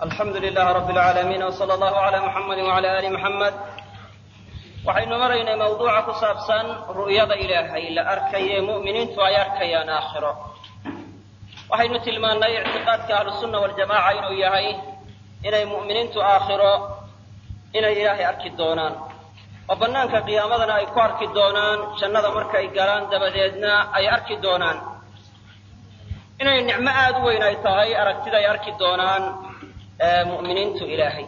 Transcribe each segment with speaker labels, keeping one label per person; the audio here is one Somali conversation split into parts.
Speaker 1: alxamdu lilaah rabi alcaalamiin wsala allahu calaa muxamadi wacala aali muxamed waxaynu maraynay mawduuca ku saabsan ru'yada ilaahay la arkaye mu'miniintu ay arkayaan aakhiro waxaynu tilmaannay ictiqaadka ahlusunna waljamaca inuu yahay inay mu'miniintu aakhiro inay ilaahay arki doonaan oo bannaanka qiyaamadana ay ku arki doonaan jannada markay galaan dabadeedna ay arki doonaan inay nicmo aada u weyn ay tahay aragtida ay arki doonaan mu'miniintu ilaahay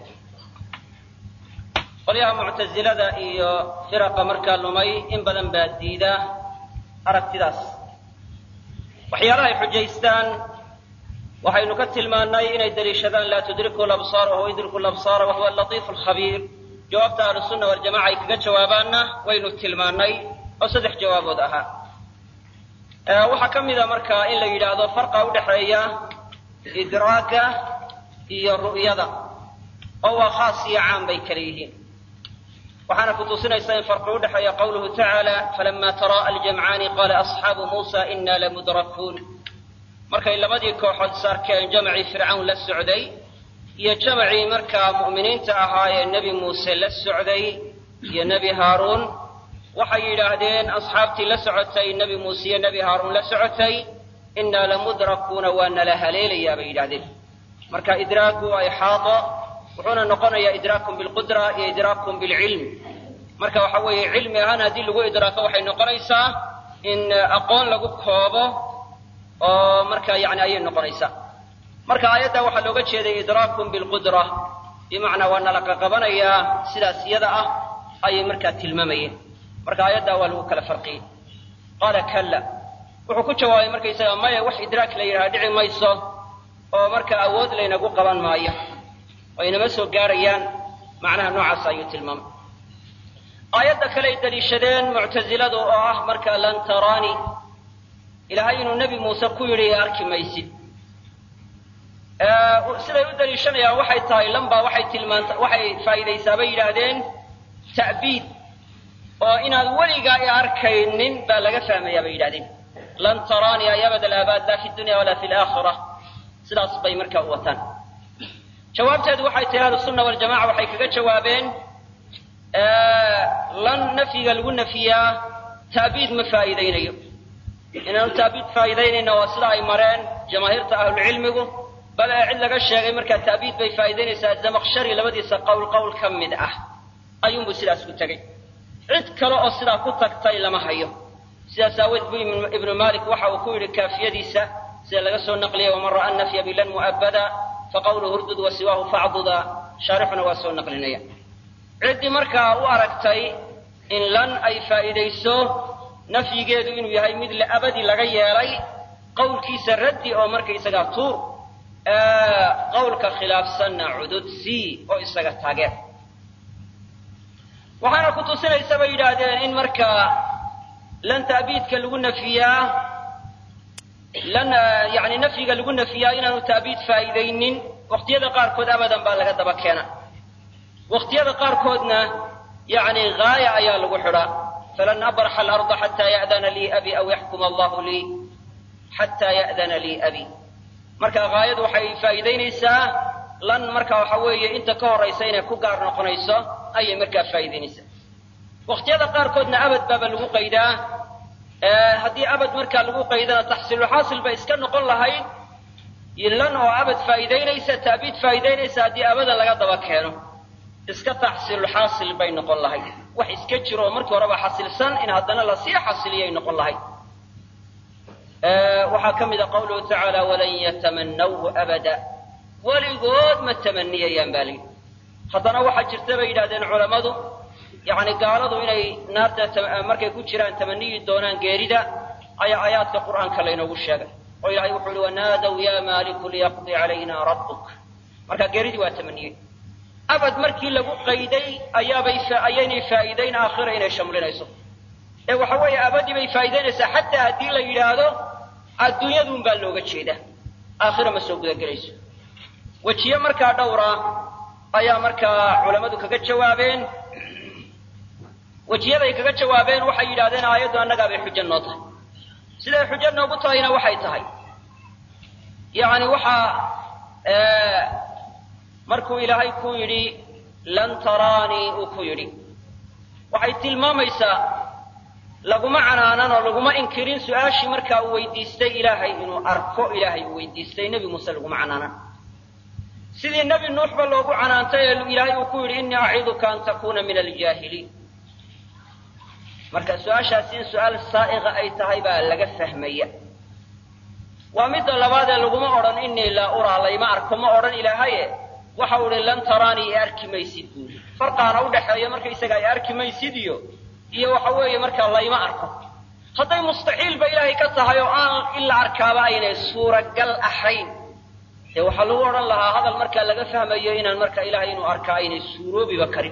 Speaker 1: qolyaha muctasilada iyo firaqa markaa lumay in badan baa diida aragtidaas waxyaalaha ay xujaystaan waxaynu ka tilmaannay inay daliishadaan laa tudriku labsaar wahuwa yudriku labsaara wahuwa alatiifu alkhabiir jawaabta ahlusunna waljamaca ay kaga jawaabaanna waynu tilmaannay oo saddex jawaabood ahaa waxaa ka mida markaa in la yidhaahdo farqa udhaxeeya idraaka iyo ru'yada oo waa khaas iyo caam bay kala yihiin waxaana ku tusinaysaa in farqi udhexeeya qawluhu tacaala falama tara'a aljamcaani qaala asxaabu muusa ina lamudrakuun markay labadii kooxood saarkeen jamacii fircawn la socday iyo jamacii markaa mu'miniinta ahaa ee nebi muuse la socday iyo nebi haaruun waxay yidhaahdeen asxaabtii la socotay nebi muuse iyo nebi haaruun la socotay innaa lamudrakuuna waa nala haleelayaa bay yidhahdeen marka idraaku waa ixaato wuxuuna noqonayaa idraakun bilqudra iyo idraakun bilcilm marka waxa weeye cilmi ahaan haddii lagu idraako waxay noqonaysaa in aqoon lagu koobo oo marka yani ayay noqonaysaa marka aayadda waxaa looga jeeday idraakun bilqudra bimacnaa waa nala qaqabanayaa sidaas iyada ah ayay markaa tilmaamayeen marka aayaddaa waa lagu kala farqiyey qaala kalla wuxuu ku jawaabay markaysaga maya wax idraak la yidhaha dhici mayso oo marka awood laynagu qaban maayo oo inama soo gaarayaan macnaha noocaas ayuu tilmaamay aayadda kale ay daliishadeen muctasiladu oo ah marka lan taraani ilaahay inuu nebi muuse ku yidhi arki maysid siday u daliishanayaan waxay tahay lambaa waxay tilmaanta waxay faa'iidaysaa bay yidhaahdeen ta'biid oo inaad weligaa i arkaynin baa laga fahmayaa bay yidhahdeen lan taraani ay abad alaabaad laa fi dunya walaa fi laakhira sidaas bay markaa u wataan jawaabteedu waxay tahay ahlusunna waljamaca waxay kaga jawaabeen lan nafyiga lagu nafiyaa ta'biid ma faa'iidaynayo inaanu ta'biid faa'iidaynayna waa sida ay mareen jamaahiirta ahlucilmigu bal ee cid laga sheegay markaa ta'biid bay faa'iidaynaysaa zamaqshari labadiisa qowl qowl ka mid ah ayuunbuu sidaas ku tegey cid kale oo sidaa ku tagtay lama hayo sidaas aaweed buu ibnu malik waxa uu ku yidhi kaafiyadiisa sida laga soo naqliyay waman ra'a nafya bilan mu'abbada faqawluhu urdud wa siwaahu facduda shaarixuna waa soo naqlinaya ciddii markaa u aragtay in lan ay faa'iidayso nafyigeedu inuu yahay mid abadi laga yeelay qowlkiisa raddi oo markaysagaa tuur qowlka khilaafsanna cudud c oo isaga taageer waxaana ku tusinaysa bay yidhaahdeen in markaa lan ta'biidka lagu nafiyaa lan yani nafyiga lagu nafiyaa inaanu ta'biid faa'iidaynin waqtiyada qaarkood abadan baa laga daba keena waqtiyada qaarkoodna yani gaaya ayaa lagu xidhaa falan abraxa alarda xataa ya'dana lii abi aw yaxkuma allahu lii xataa ya'dana lii abi marka gaayadu waxay faa'iidaynaysaa lan marka waxa weeye inta ka horaysa inay ku gaar noqonayso ayay markaa faa'iidaynaysaa waqtiyada qaarkoodna abad baaba lagu qaydaa haddii abad markaa lagu qaydana taxsiilulxaasil bay iska noqon lahayd lan oo abad faa'iidaynaysa ta'biid faa'iidaynaysa haddii abadan laga daba keeno iska taxsiilulxaasil bay noqon lahayd wax iska jiro oo markii horeba xasilsan in haddana lasii xasiliyay noqon lahayd waxaa ka mid a qawluhu tacaala walan yatamannawhu abada weligood ma tamaniyayaan baa layidhi haddana waxaa jirta bay yidhahdeen culammadu yacni gaaladu inay naarta markay ku jiraan tamaniyi doonaan geerida ayaa aayaadka qur'aanka laynoogu sheegay oo ilaahay wuxuu uhi wanaadaw yaa maaliku liyaqdi calayna rabbuk marka geeridii waa tamaniyey abad markii lagu qayday ayaabay ayaynay faa'iidayn aakhira inay shamlinayso ee waxa weeye abadii bay faa'iidaynaysaa xataa haddii la yidhaahdo adduunyaduun baa looga jeedaa aakhira ma soo gudagelayso wejiye markaa dhowra ayaa markaa culammadu kaga jawaabeen wejiyaday kaga jawaabeen waxay yidhahdeen aayaddu annagaa bay xujo noo tahay siday xujo noogu tahayna waxay tahay yacni waxaa markuu ilaahay ku yidhi lan taraanii uu ku yidhi waxay tilmaamaysaa laguma canaanan oo laguma inkirin su-aashii markaa uu weydiistay ilaahay inuu arko ilaahay uu weydiistay nebi muuse laguma canaanan sidii nebi nuuxba loogu canaantay ee ilaahay uu ku yidhi innii aciduka an takuuna min aljaahiliin marka su-aashaasi in su-aal saa'iqa ay tahay baa laga fahmaya waa midda labaad ee laguma odhan innii laa uraa layma arko ma odhan ilaahaye waxa uu ihi lan taraanii i arki maysid buuli farqaana udhaxeeya markaysaga i arki maysid iyo iyo waxa weeye markaa layma arko hadday mustaxiilba ilaahay ka tahay oo aan in la arkaaba aynay suuragal ahayn dee waxaa lagu odhan lahaa hadal markaa laga fahmayo inaan markaa ilahay inuu arkaa aynay suuroobiba karin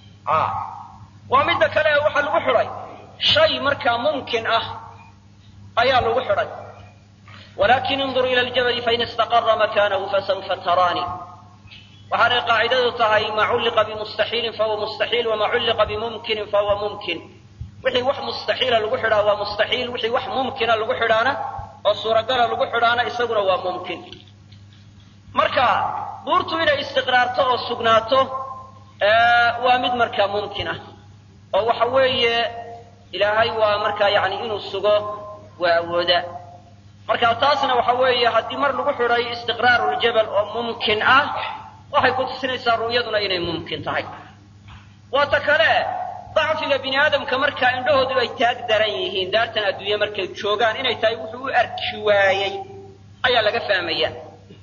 Speaker 1: waa midda kale ee waxaa lagu xidhay shay markaa mumkin ah ayaa lagu xidhay walakin indur ila ljabali fain istaqara makanahu fasawfa taraani waxaanay qaacidadu tahay maa culliqa bimustaxiilin fahuwa mustaxiil wamaa culliqa bimumkinin fahuwa mumkin wixii wax mustaxiila lagu xidhaa waa mustaxiil wixii wax mumkina lagu xidhaana oo suuragala lagu xidhaana isaguna waa mumkin marka buurtu inay istiqraarto oo sugnaato waa mid markaa mumkin ah oo waxa weeye ilaahay waa markaa yani inuu sugo waa awooda marka taasna waxa weeye haddii mar lagu xidhay istiqraaru ljabal oo mumkin ah waxay ku tusinaysaa ru'yaduna inay mumkin tahay waata kale dacfiga bini aadamka markaa indhahoodu ay taag daran yihiin daartan adduunye markay joogaan inay tahay wuxuu u arki waayey ayaa laga fahmaya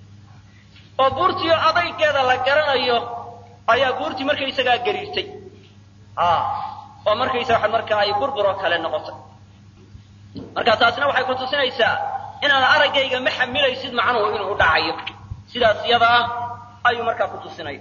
Speaker 1: oo buurtiio adaygeeda la garanayo ayaa buurtii markaysagaa gariirtay oo markaysaga markaa ay burburoo kale noqotay marka taasna waxay ku tusinaysaa inaad araggayga ma xamilaysid macnuhu inuu u dhacayo sidaas iyada ah ayuu markaa ku tusinaya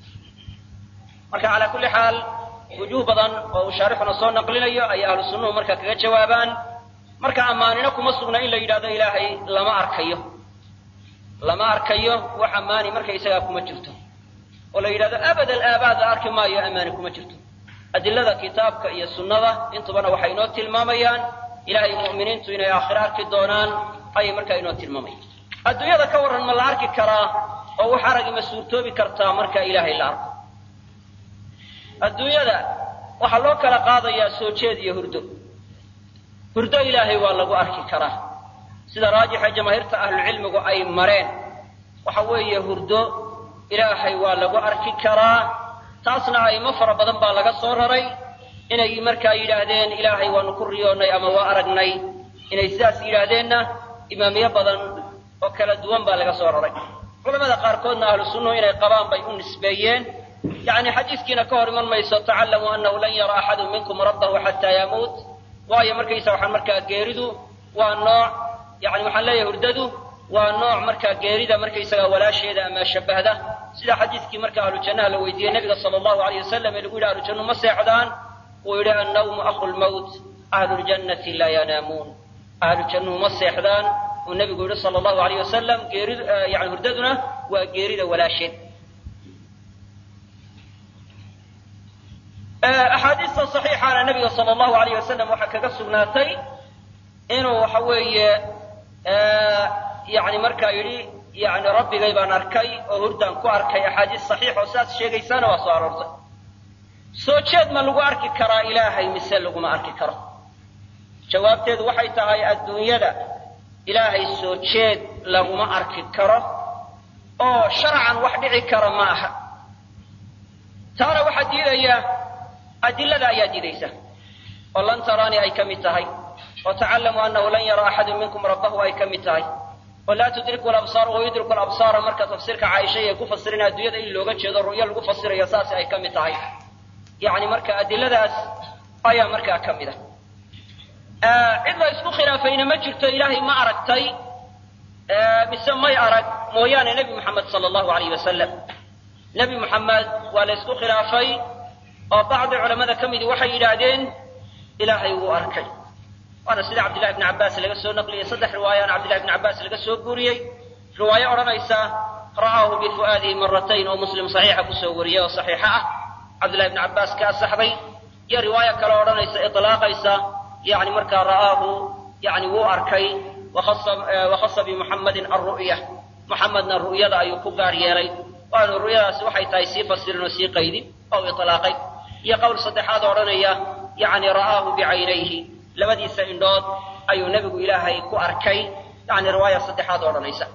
Speaker 1: marka calaa kulli xaal wujuuh badan oo uu shaarixuna soo naqlinayo ayay ahlu sunnuhu marka kaga jawaabaan marka ammaanina kuma sugna in la yidhahdo ilaahay lama arkayo lama arkayo wax ammaani markaysagaa kuma jirto oo la yidhahdo abad alaabaada arki maayo ammaani kuma jirto adilada kitaabka iyo sunnada intubana waxay inoo tilmaamayaan ilaahay mu'miniintu inay aakhiro arki doonaan ayay markaa inoo tilmaamayaan adduunyada ka warran ma la arki karaa oo wax aragi ma suurtoobi kartaa marka ilaahay la arko adduunyada waxaa loo kala qaadayaa soo jeed iyo hurdo hurdo ilaahay waa lagu arki karaa sida raajixa jamaahiirta ahlucilmigu ay mareen waxa weeye hurdo ilaahay waa lagu arki karaa taasna aymo fara badan baa laga soo raray inay markaa yidhaahdeen ilaahay waanu ku riyoonnay ama waa aragnay inay sidaas yidhaahdeenna imaamiyo badan oo kala duwan baa laga soo raray culamada qaarkoodna ahlu sunnuhu inay qabaan bay u nisbeeyeen yacni xadiiskiina ka hor iman mayso tacallamuu annahu lan yara axadu minkum rabbahu xataa yamuut waayo markaysa waxaan markaa geeridu waa nooc yani waxaan leeyahay hurdadu waa nooc markaa geerida markaysaga walaasheeda ama shabahda sida xadiiskii marka ahlu jannaha la weydiiyey nabiga sala allahu alayh wasalam ee lagu yidhi ahlu jannu ma seexdaan uu yidhi annawmu akhu lmawt ahlu ljannati laa yanaamuun ahlu jannuhu ma seexdaan uu nabigu yidhi sala allahu alayh wasalam geeridu yani hurdaduna waa geerida walaasheed axaadiista saxiixaana nabiga sala allahu alayh wasalam waxaa kaga sugnaatay inuu waxa weeye yani markaa yidhi yani rabbigay baan arkay oo hurdaan ku arkay axaadiis saxiix oo sidaas sheegaysaana waa soo aroortay soo jeed ma lagu arki karaa ilaahay mise laguma arki karo jawaabteedu waxay tahay adduunyada ilaahay soo jeed laguma arki karo oo sharcan wax dhici kara ma aha taana waxaa diidaya adilada ayaa diidaysa oo lan taraani ay ka mid tahay oo tacallamuu annahu lan yara axadu minkum rabbahu ay ka mid tahay oo laa tudriku labsaar wa yudriku labsaara marka tafsiirka caaisha ay ku fasirina adduunyada in looga jeedo ru'yo lagu fasirayo saas ay ka mid tahay yacni marka adiladaas ayaa markaa ka mid ah cid la isku khilaafayna ma jirto ilaahay ma aragtay mise may arag mooyaane nebi moxamed sala allahu alayh wasalam nebi moxamed waa la isku khilaafay oo bacdi culammada ka midi waxay yidhaahdeen ilaahay wuu arkay waana sida cabdillahi bni cabbaas laga soo naqliyey saddex riwaayaana cabdillahi bni cabbaas laga soo guuriyey riwaayo odhanaysa ra'aahu bifu'aadihi maratayn oo muslim saxiixa kusoo wariyey oo saxiixa ah cabdillahi bni cabbaas ka asaxday iyo riwaayo kale odhanaysa itlaaqaysa yani markaa ra'aahu yani wuu arkay wakhasa bimuxammadin alru'ya muxamedna ru'yada ayuu ku gaar yeelay waanu ru'yadaasi waxay tahay sii fasirin oo sii qaydin oo ilaaqay iyo qowl saddexaad odhanaya yani ra'aahu bicaynayhi labadiisa indhood ayuu nebigu ilaahay ku arkay yani riwaaya saddexaad odhanaysa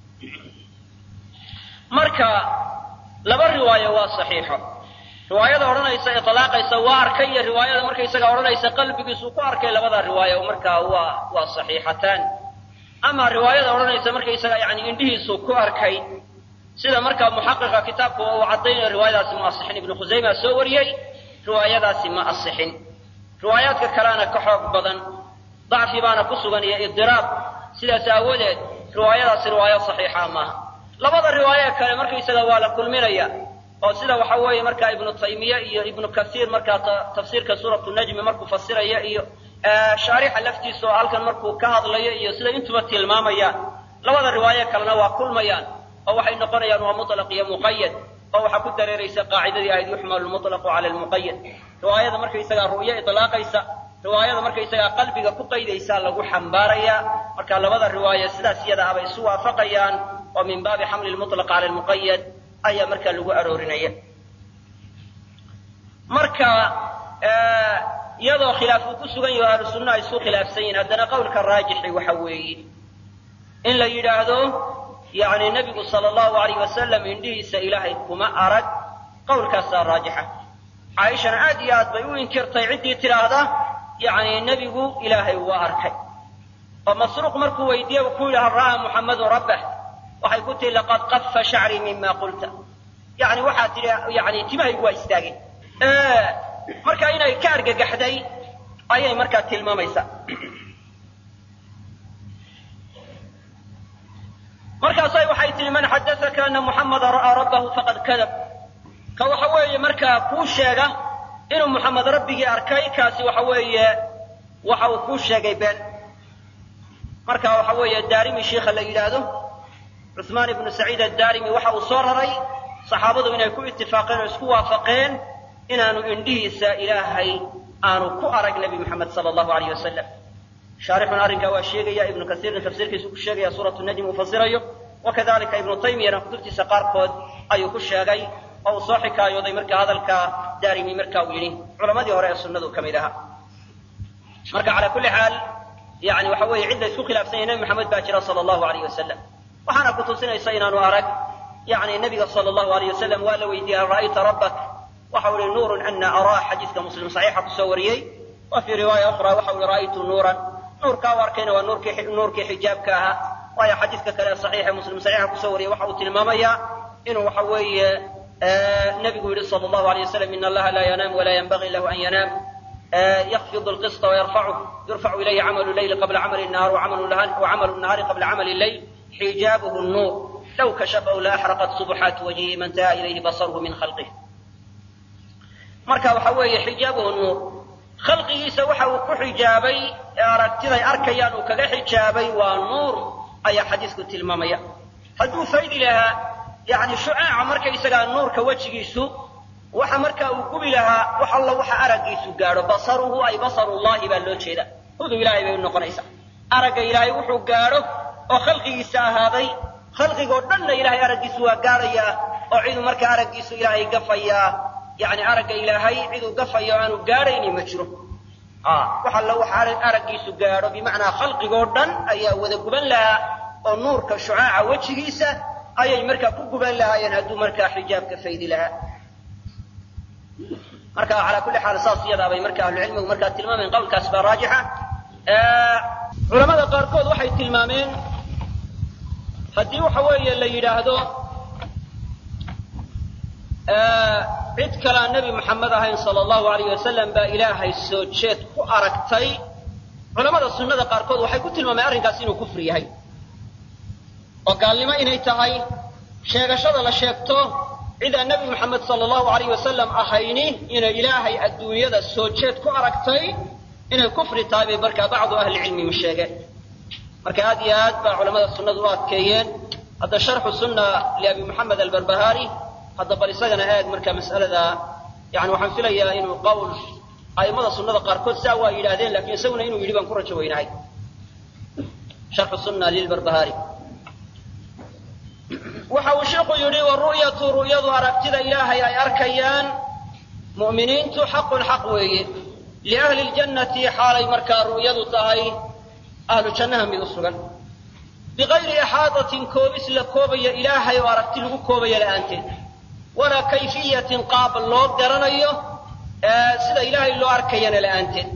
Speaker 1: marka laba riwaayo waa saxiixo riwaayada odhanaysa ilaaqaysa waa arkay iyo riwaayada markaysaga odhanaysa qalbigiisuu ku arkay labada riwaayo markaa waa waa saxiixataan ama riwaayada odhanaysa markaysaga yani indhihiisuu ku arkay sida markaa muxaqiqa kitaabku uu caddaynayo riwaayadaasi ma asixin ibnu khusayma soo wariyey riwaayadaasi ma asixin riwaayaadka kalena ka xoog badan dacfi baana ku sugan iyo idiraab sidaas aawadeed riwaayadaasi riwaayo saxiixa maaha labada riwaaye kale markaysaga waa la kulminaya oo sida waxa weeye markaa ibnu taymiye iyo ibnu kasiir markaa tafsiirka suuratu najmi markuu fasiraya iyo shaarixa laftiisa oo halkan markuu ka hadlayo iyo sida intuba tilmaamayaan labada riwaaye kalena waa kulmayaan oo waxay noqonayaan waa mutlaq iyo muqayad oo waxaa ku dareeraysa qaacidadii ahayd yuxmalu lmutlaqu cala lmuqayad riwaayada markaysagaa ru'yo ilaaqaysa riwaayada markaysagaa qalbiga ku qaydaysaa lagu xambaarayaa marka labada riwaaye sidaas iyada abay isu waafaqayaan oo min baabi xamli lmutlaq cala lmuqayad ayaa markaa lagu aroorinaya marka iyadoo khilaaf uu ku sugan yaho ahlu sunna ay isku khilaafsan yihin haddana qowlka raajixi waxa weeye in la yidhaahdo yani nebigu sala allahu alayh wasalam indhihiisa ilaahay kuma arag qowlkaasaa raajixa caaishana aad iyo aad bay u inkirtay ciddii tidhaahda yani nebigu ilaahay waa arkay oo masruuq markuu weydiiye ku yidhi hal ra'aa muxammadun rabbah waxay ku tihi laqad qafa shacrii mima qulta yani waxaa tidhi yani timahaygu waa istaageen marka inay ka argagaxday ayay markaa tilmaamaysaa markaasay waxay tihi man xadaaka ana muxamada ra'aa rabbahu faqad kadab ka waxa weeye markaa kuu sheega inuu muxamed rabbigii arkay kaasi waxa weeye waxa uu kuu sheegay been marka waxa weeye daarimi shiikha la yidhaahdo cuثmaan ibnu saciid addaarimi waxa uu soo raray saxaabadu inay ku itifaaqeen oo isku waafaqeen inaanu indhihiisa ilaahay aanu ku arag nebi moxamed sala allahu alayh wasalam shaarixuna arrinkaa waa sheegaya ibnu kasiirna tafsiirkiisu ku sheegaya suuratu najm uu fasirayo wakadalika ibnu taymiyana kutubtiisa qaarkood ayuu ku sheegay oo uu soo xikaayooday marka hadalka daarimi marka uu yidhi culamadii hore ee sunnadu ka mid ahaa marka calaa kulli xaal yani waxa weeye cidda isku khilaafsan yahay nebi moxamed baa jira sala allahu alayh wasalam waxaana ku tusinaysa inaanu arag yani nebiga sala allahu alayh wasalam waa la weydiiyey hal ra'ayta rabbak waxa uu yihi nuurun ana araa xadiiska muslim saxiixa kusoo wariyey wa fii riwaaya ukhra waxa uu yihi ra'aytu nuuran nuurkaa u arkayna waa nuurkii nuurkii xijaabka ahaa waayo xadiiska kale saxiixa muslim saxiixa kusoo wariyey waxa uu tilmaamayaa inuu waxa weeye nebigu yihi sala allahu alayh wasalam in allaha laa yanaam walaa yanbagii lahu an yanaam yakfidu lqisطa wayarfacuh yurfacu ilayhi camalu leyli qabla camali nahar wacamalu nahaari qabla camali leyl xijaabuhu nuur low kashafahu la axraqat subxaatu wajhihi man taha ilayhi basaruhu min khalqih marka waxa weeye xijaabuhu nuur khalqigiisa waxa uu ku xijaabay ee aragtiday arkayaan uu kaga xijaabay waa nuur ayaa xadiisku tilmaamaya hadduu faydi lahaa yani shucaaca markaysagaa nuurka wejigiisu waxa marka uu gubi lahaa wax alla waxa araggiisu gaadho basaruhu ay basarullahi baa loo jeeda hudu ilahay bay u noqonaysaa aragga ilaahay wuxuu gaadho oo khalqigiisa ahaaday khalqigoo dhanna ilahay araggiisu waa gaadhayaa oo ciduu marka araggiisu ilaahay gafayaa yani aragga ilaahay ciduu gafayo aanu gaadhayni ma jiro wax alla waxa araggiisu gaadho bimacnaa khalqigoo dhan ayaa wada guban lahaa oo nuurka shucaaca wejigiisa ayay markaa ku guban lahaayeen hadduu markaa xijaabka faydi lahaa marka calaa kulli xaal saas iyadaa bay marka ahlucilmigu markaa tilmaameen qowlkaas baa raajixa culamada qaarkood waxay tilmaameen haddii waxa weeye la yidhaahdo cid kalea nebi moxamed ahayn sala allahu alayh wasalam baa ilaahay soo jeed ku aragtay culamada sunnada qaarkood waxay ku tilmaameen arrinkaas inuu kufri yahay oo gaalnimo inay tahay sheegashada la sheegto cidaan nebi moxamed sala allahu alayh wasalam ahayni inay ilaahay adduunyada soo jeed ku aragtay inay kufri tahay bay markaa bacdu ahlicilmigu sheegeen marka aad iyo aad baa culamada sunnadu u adkeeyeen hadda sharxu sunna liabi moxamed albarbahaari hadda bal isagana eeg marka mas'alada yani waxaan filayaa inuu qowl a'immada sunnada qaarkood saa waa yidhaahdeen lakin isaguna inuu yidhi baan ku rajo weynahay sharxu sunna lilbarbahaari waxa uu sheikhu yidhi waru'yatu ru'yadu aragtida ilaahay ay arkayaan mu'miniintu xaqun xaq weeye liahli ljannati xaalay markaa ru'yadu tahay ahlu jannaha mid u sugan bigayri ixaadatin koobis la koobaya ilaahay oo aragti lagu koobaya la'aanteed walaa kayfiyatin qaab loo garanayo sida ilaahay loo arkayana la'aanteed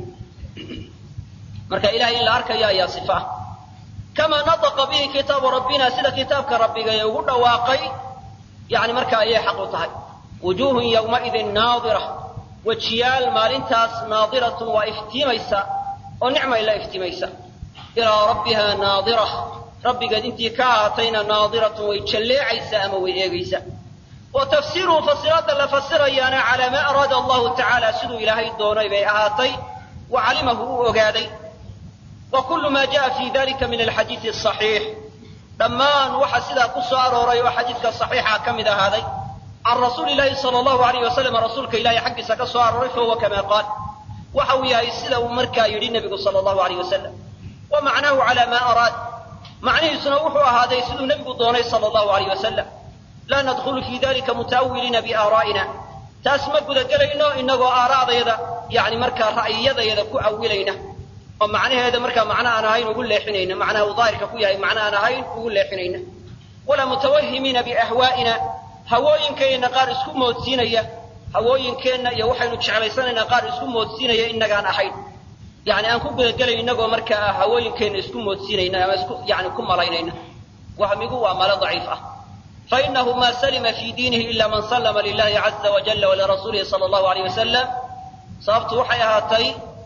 Speaker 1: marka ilahay in la arkayo ayaa sifa ah kamaa nataqa bihi kitaabu rabbina sida kitaabka rabbiga ee ugu dhawaaqay yani marka ayay xaq u tahay wujuuhun yowmaidin naadira wejiyaal maalintaas naadiratun waa iftiimaysa oo nicmay la iftiimaysa ilaa rabbiha naadira rabbigeed intii ka ahaatayna naadiratun way jalleecaysaa ama way eegaysaa wa tafsiruhu fasiraadda la fasirayaana calaa maa araada allahu tacaala siduu ilaahay doonay bay ahaatay wa calimahu uu ogaaday wa kullu maa jaa fi dalika min alxadiidi asaxiix dhammaan waxa sidaa ku soo arooray oo xadiidka saxiixa ka mid ahaaday can rasuuli llahi sala allahu alayh wasalam rasuulka ilahay xaggiisa ka soo arooray fahuwa kamaa qaal waxa uu yahay sida uu markaa yidhi nebigu sala allahu alayh wasalam wa macnaahu calaa maa araad macnihiisuna wuxuu ahaaday siduu nebigu doonay sala allahu alayh wasalam laa nadkhulu fii dalika muta'awiliina biaaraa'ina taas ma gudagelayno inagoo aaraa'dayada yani markaa ra'yiyadayada ku awilayna oo macnaheeda markaa macno aan ahayn ugu leexinayna macnaha uu daahirka ku yahay macno aan ahayn ugu leexinayna walaa mutawahimiina biahwaa'ina hawooyinkeenna qaar isku moodsiinaya hawooyinkeenna iyo waxaynu jeclaysanaynaa qaar isku moodsiinaya inagaan ahayn yani aan ku gudagelay inagoo markaa hawooyinkeenna isku moodsiinayna ama isku yani ku malaynayna wahmigu waa malo daciif ah fainahu ma salima fi diinihi ila man sallama lilahi caza wajala walirasuulihi sala allahu alayh wasalam sababtu waxay ahaatay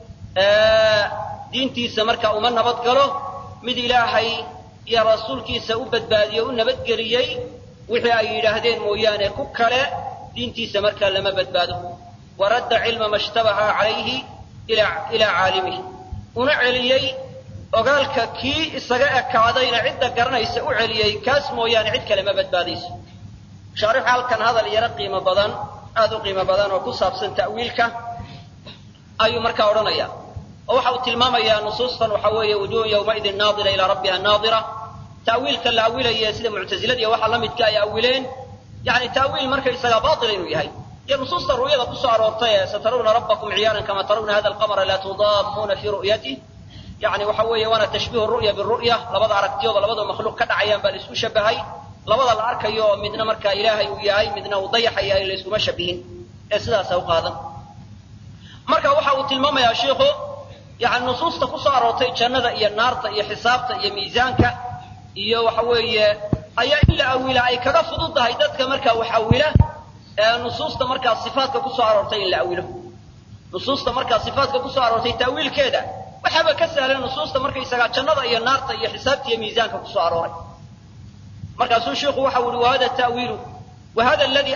Speaker 1: diintiisa marka uma nabad galo mid ilaahay iyo rasuulkiisa u badbaadiyo u nabadgeliyey wixii ay yidhaahdeen mooyaane ku kale diintiisa markaa lama badbaado waradda cilma ma shtabaha calayhi ilaa caalimihi una celiyey ogaalka kii isaga ekaadayna cidda garanaysa u celiyey kaas mooyaane cid kale ma badbaadayso shaarixu halkan hadal yaro qiimo badan aad u qiimo badan oo ku saabsan ta'wiilka ayuu markaa odhanaya oo waxa uu tilmaamayaa nusuustan waxa weeye wujuhun yowmaidin naadira ilaa rabbiha naadira ta'wiilka la awilaye sida muctasiladiiya waxa la midka ay awileen yani ta'wiil markaysaga baatila inuu yahay iyo nusuusta ru'yada ku soo aroortay ee satarawna rabbakum ciyaaran kama tarawna hada alqamara laa tudaamuuna fii ru'yatih yani waxa weeye waana tashbiihu ru'ya biru'ya labada aragtiyooda labada makhluuq ka dhacayaan baa la isku shabahay labada la arkayo oo midna markaa ilaahay uu yahay midna uu dayaxa yahay la iskuma shabihin ee sidaasa u qaadan marka waxa uu tilmaamayaa shiikhu yani nusuusta ku soo aroortay jannada iyo naarta iyo xisaabta iyo miisaanka iyo waxa weeye ayaa in la awila ay kaga fududahay dadka markaa wax awila ee nusuusta markaa sifaatka ku soo aroortay in la awilo nusuusta markaa sifaatka ku soo aroortay ta'wiilkeeda waxaaba ka sahlan nusuusta markaysagaa jannada iyo naarta iyo xisaabta iyo miisaanka ku soo arooray markaasuu sheikhu waxa uhi wahada ta'wiilu wahada aladi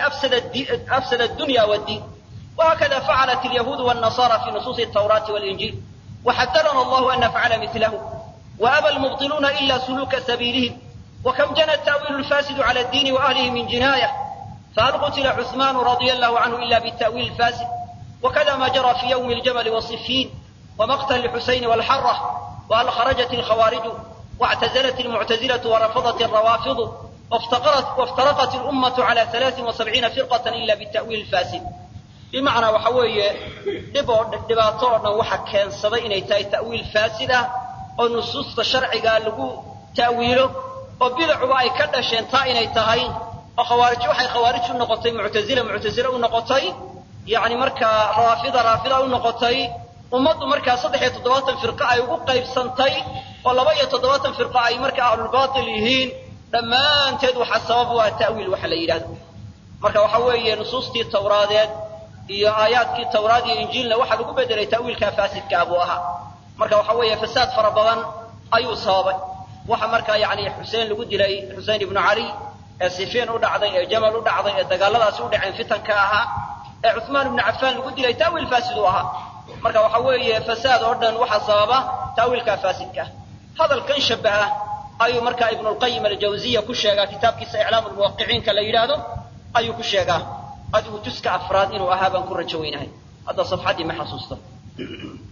Speaker 1: afsada addunya waddiin وهكذا فعلت اليهود والنصارى في نصوص التوراة والإنجيل وحذرنا الله أن نفعل مثله وأبى المبطلون إلا سلوك سبيلهم وكم جنى التأويل الفاسد على الدين وأهله من جناية فهل قتل عثمان رضي الله عنه إلا بالتأويل الفاسد وكذا ما جرى في يوم الجمل والصفين ومقتل الحسين والحرة وهل خرجت الخوارج واعتزلت المعتزلة ورفضت الروافض وافتقرت وافترقت الأمة على ثلاث وسبعين فرقة إلا بالتأويل الفاسد bimacnaa waxa weeye dhib oo dhibaato oo dhan waxa keensaday inay tahay ta'wiil faasid ah oo nusuusta sharcigaa lagu ta'wiilo oo bidacuba ay ka dhasheen taa inay tahay oo khawaarij waxay khawaarij u noqotay muctazila muctazile u noqotay yacni markaa raafida raafida u noqotay ummaddu markaa saddex iyo toddobaatan firqo ay ugu qaybsantay oo laba iyo toddobaatan firqo ay markaa ahlulbaatil yihiin dhammaanteed waxaa sabab u ah ta'wiil waxa la yidhahdo marka waxa weeye nusuustii tawraadeed iyo aayaadkii tawraad iyo injiilna waxaa lagu bedelay ta'wiilkaa faasidkaa buu ahaa marka waxa weeye fasaad fara badan ayuu sababay waxa markaa yacni xuseen lagu dilay xusein ibnu cali ee sifiin u dhacday ee jamal u dhacday ee dagaalladaasi u dhaceen fitanka ahaa ee cuثmaan ibnu cafaan lagu dilay ta'wiil faasid u ahaa marka waxa weeye fasaad oo dhan waxaa sababa ta'wiilkaa faasidka hadalkan shabaha ayuu markaa ibnu lqayim aljawziya ku sheegaa kitaabkiisa iclaamu lmuwaqiciinka la yidhaahdo ayuu ku sheegaa adigu juska afraad inuu ahaa baan ku rajo weynahay hadda safxaddii ma xasuusto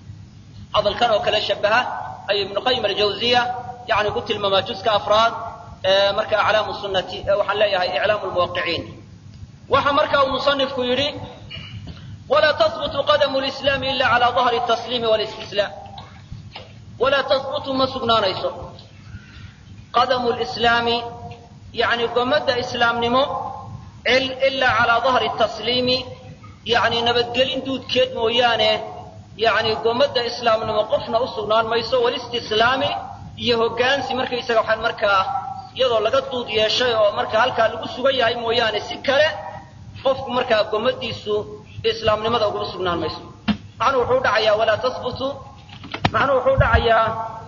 Speaker 1: hadalkan oo kale shabaha ayuu ibnu qayim aljawziya yani ku tilmaamaa juska afraad marka aclaamu sunnati waxaan leeyahay iclaamu lmuwaqiciin waxa marka uu musanifku yidhi walaa tahbutu qadamu lislaami ila cala dahri tasliimi walistislaam walaa tahbutu ma sugnaanayso qadamu lislaami yani gomadda islaamnimo ilaa calaa dahri tasliimi yani nabadgelin duudkeed mooyaane yani gomadda islaamnimo qofna u sugnaan mayso walistislaami iyo hoggaansi markaysaga waxaan markaa iyadoo laga duud yeeshay oo marka halkaa lagu sugan yahay mooyaane si kale qofku markaa gomadiisu islaamnimada uguma sugnaan mayso macnuhu wuxuu dhacayaa walaa tahbutu macnuhu wuxuu dhacayaa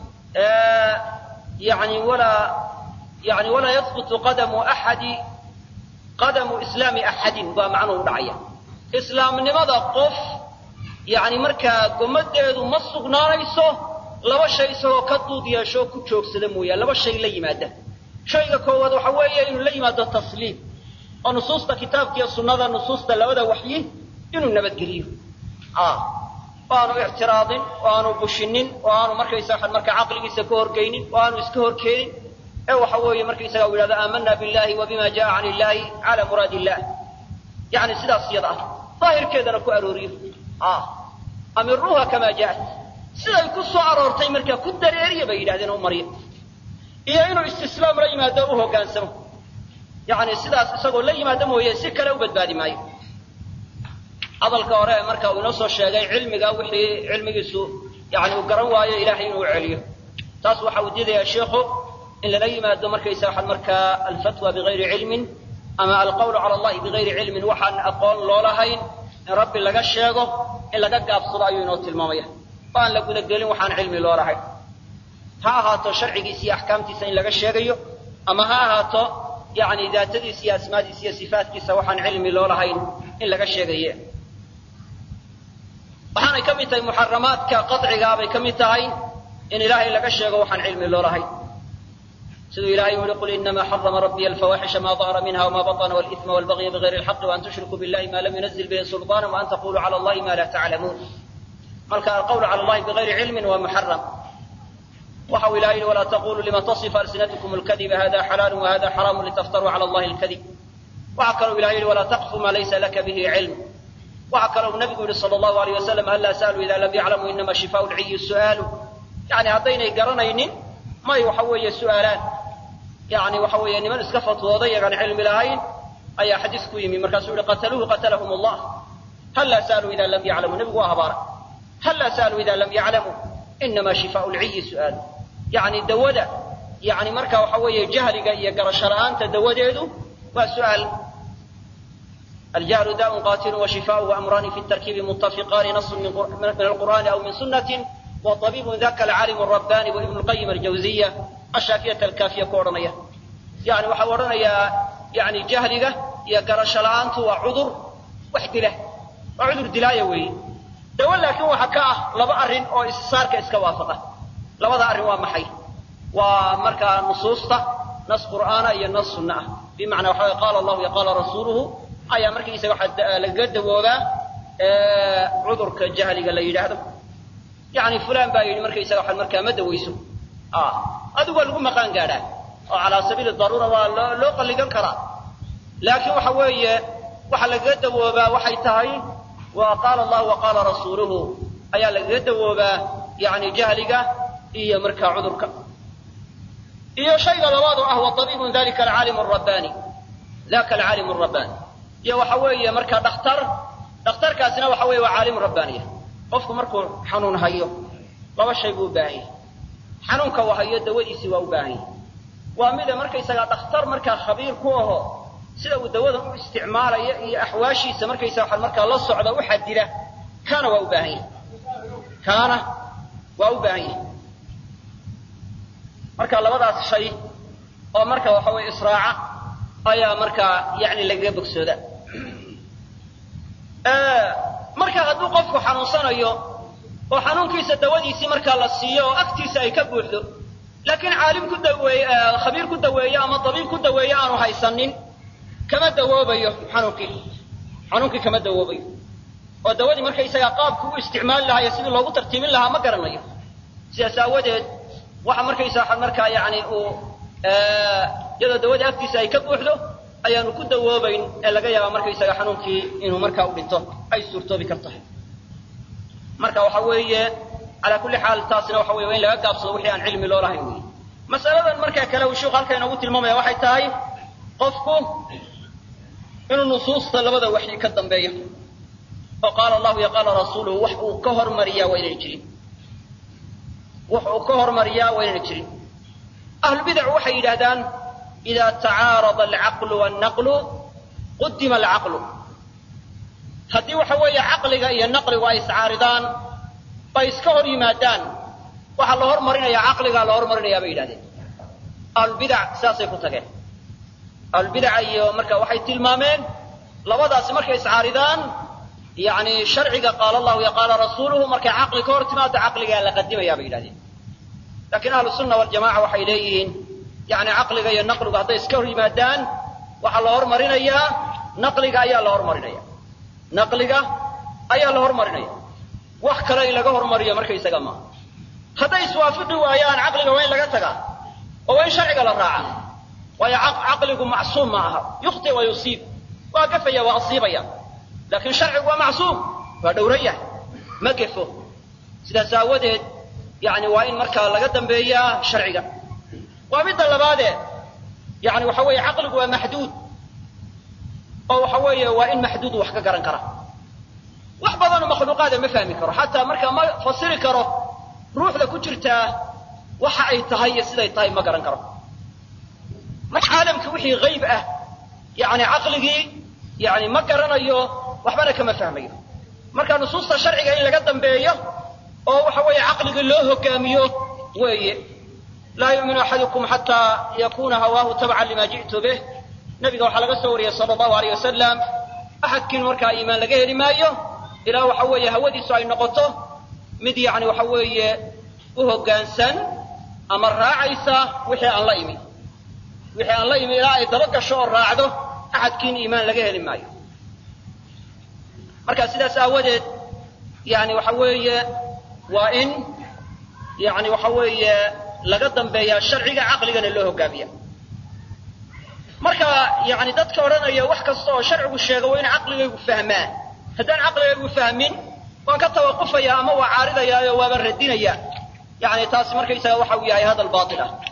Speaker 1: yani walaa yani walaa yahbutu qadamu axadi qadamu islaami axadin baa macnuhu dhacaya islaamnimada qof yani markaa gomadeedu ma sugnaanayso laba shay isagoo ka duud yeesho ku joogsada mooyaane laba shay la yimaada shayga koowaad waxa weeye inuu la yimaado tasliim oo nusuusta kitaabka iyo sunnada nusuusta labada waxyi inuu nabadgeliyo oo aanu ictiraadin oo aanu bushinin oo aanu markaysa waxaan markaa caqligiisa ka horgeynin oo aanu iska horkeenin ee waxa weeye markaysaga u yidhahdo aamana billahi wa bima jaa can illahi cala muraadi illah yani sidaas iyada ah daahirkeedana ku arooriyo amiruuha kamaa jaat siday ku soo aroortay markaa ku dareeriya bay yidhahdeen u marya iyo inuu istislaam la yimaado u hoggaansamo yani sidaas isagoo la yimaado mooye si kale u badbaadi maayo hadalka hore marka uu inoo soo sheegay cilmiga wixii cilmigiisu yani uu garan waayo ilahay inuu celiyo taas waxa uu diidayaa sheikhu in lala yimaado markaysa waxaan markaa alfatwa bigayri cilmin ama alqawlu cala allahi bigayri cilmin waxaan aqoon loolahayn in rabbi laga sheego in laga gaabsado ayuu inoo tilmaamaya oo aan la gudagelin waxaan cilmi loolahayn ha ahaato sharcigiisa iyo axkaamtiisa in laga sheegayo ama ha ahaato yani daatadiisa iyo asmaadiisa iyo sifaatkiisa waxaan cilmi loolahayn in laga sheegaye waxaanay ka mid tahay muxaramaadka qacigaa bay ka mid tahay in ilaahay laga sheego waxaan cilmi loolahayn siduu ilahay u yihi qul inama xarama rabbiy alfawaxisha ma dahara minha wma baطna wاlإثma wاlbagya bغayri اlxaqi وan tushrikuu biاllahi ma lam yunazil bihi sulطana وan taquluu calى allahi ma la taclamuun marka alqawlu calى allahi bغayri cilmin waa muxaram waxa uu ilahay yihi walaa taquluu lima taصif alsinatkum اlkadiba hada xalaalu wahada xaraamu litaftaruu calى allahi اlkadib waxa kalou ilahay yihi walaa taqfu ma laysa laka bihi cilm waxa kalou nabigu yihi salى اllahu alيyh wasalam hal sa'luu ida lam yaclamuu inama shifaaءu lciyi su'aalu yani haddaynay garanaynin may waxa weeye su'aalaan yani waxa weeye niman iska fatwooday yagaan cilmi lahayn ayaa xadiis ku yimi markaasuu yihi qataluuhu qatalahum allah halla sa'aluu ida lam yaclamuu nebigu waa habaara halla sa'aluu ida lam yaclamuu inama shifaau lciyi su'aalu yani dawada yani marka waxa weeye jahliga iyo garasho la'aanta dawadeedu waa su'aal aljahlu daa'un qatilun washifaauhu amrani fi tarkiibi muttafiqaani nasun min alqur'ani aw min sunnatin وطبيب ذاك العالم الرباني وابن القيم الجوزية الشافية الكافية كورنية يعني waxa odhanayaa yani jahliga iyo garasho la'aantu waa cudur wax dila waa cudur dilaaya weeye dawo laakiin waxa ka ah laba arrin oo issaarka iska waafaqa labada arrin waa maxay waa markaa nusuusta nas qur'aana iyo nas sunna ah bimacnaa waxa qaala allahu iyo qaala rasuuluhu ayaa markaysaga waxa lagaga dawoobaa cudurka jahliga la yidhaahdo yani fulan baa yidhi markaysaga waxaad markaa ma dawayso adigu waa lagu maqaan gaadhaa oo calaa sabiili daruura waa loo loo qalligan karaa laakiin waxa weeye waxa lagaga dawoobaa waxay tahay waa qaala allahu wa qaala rasuuluhu ayaa lagaga dawoobaa yani jahliga iyo markaa cudurka iyo shayga labaad oo ah wa tabiibun dalika alcaalimu rabbani daka alcaalimu rabbani iyo waxa weeye markaa dhakhtar dhakhtarkaasina waxa weeye waa caalimu rabbaaniya qofku markuu xanuun hayo laba shay buu u baahan yahay xanuunka uu hayo dawadiisii waa u baahan yahay waa mida markaysagaa dhakhtar markaa khabiir ku aho sida uu dawadan u isticmaalaya iyo axwaashiisa markaysaga waxaa markaa la socda u xadida kaana waa u baahan yahay kaana waa u baahan yahay marka labadaas shay oo marka waxa weye israaca ayaa markaa yani lagaga bogsooda marka hadduu qofku xanuunsanayo oo xanuunkiisa dawadiisii markaa la siiyo oo agtiisa ay ka buuxdo laakiin caalim ku daweeye khabiir ku daweeye ama dabiib ku daweeye aanu haysanin kama dawoobayo xanuunkii xanuunkii kama dawoobayo oo dawadii markaysagaa qaabku u isticmaali lahaa iyo sidii loogu tartiibin lahaa ma garanayo sidaas aawadeed waxa markaysa waxaa markaa yani uu iyadoo dawadii afkiisa ay ka buuxdo ayaanu ku dawoobayn ee laga yaabaa markaysaga xanuunkii inuu markaa u dhinto ay suurtoobi kar tahay marka waxa weeye calaa kulli xaal taasina waxa weye waa in laga gaabsado wixii aan cilmi loo lahayn wey masaladan markaa kale uu sheikhu halka inoogu tilmaamaya waxay tahay qofku inuu nusuusta labada waxyi ka dambeeyo oo qaala allahu iyo qaala rasuuluhu wax uu ka hormariyaa waa inayna jirin wax uu ka hormariyaa waa inayna jirin ahlubidacu waxay yidhahdaan ida tacaarada alcaqlu wannaqlu qudima alcaqlu haddii waxa weeye caqliga iyo naqligu ay iscaaridaan bay iska hor yimaadaan waxaa la hormarinaya caqligaa la hormarinayaa bay yidhahdeen ahlubidac sidaasay ku tageen ahlubidaca iyo marka waxay tilmaameen labadaasi markay iscaaridaan yani sharciga qaala allahu iyo qaala rasuuluhu markay caqli ka hor timaado caqligaa la qadimaya bay yidhahdeen lakiin ahlu sunna waljamaca waxay leeyihiin yani caqliga iyo naqligu hadday iska hor yimaadaan waxaa la hormarinayaa naqliga ayaa la hormarinaya naqliga ayaa la hormarinaya wax kale in laga hormariyo markaysaga maaha hadday iswaafaqi waayaan caqliga waa in laga tagaa oo waa in sharciga la raaca waayo caqligu macsuum ma aha yukhti wa yusiib waa gafaya waa asiibaya laakiin sharcigu waa macsuum waa dhowran yahay ma gefo sidaas aawadeed yani waa in markaa laga dambeeyaa sharciga waa midda labaadee yani waxa weeye caqligu waa maxduud oo waxa weeye waa in maxduud wax ka garan kara wax badanoo makhluuqaada ma fahmi karo xataa markaa ma fasiri karo ruuxda ku jirtaa waxa ay tahay iyo siday tahay ma garan karo marka caalamka wixii hayb ah yani caqligii yani ma garanayo waxbana kama fahmayo marka nusuusta sharciga in laga dambeeyo oo waxa weeye caqligii loo hogaamiyo weeye laa yu'minu axadukum xataa yakuna hawaahu tabcan lima ji'tu bih nabiga waxaa laga soo wariyey sala allahu alayh wasalam axadkiin markaa iimaan laga heli maayo ilaa waxa weeye hawadiisu ay noqoto mid yani waxa weeye u hoggaansan ama raacaysa wixii aan la imi wixii aan la imi ilaa ay daba gasho oo raacdo axadkiin iimaan laga heli maayo marka sidaas aawadeed yani waxa weeye waa in yani waxa weeye laga dambeeyaa sharciga caqligana loo hogaamiya marka yani dadka odhanaya wax kasta oo sharcigu sheega waa in caqligaygu fahmaa haddaan caqligaygu fahmin waan ka tawaqufaya ama waa caaridayaayo waaba radinaya yani taasi markaysaga waxa uu yahay hadal baatil ah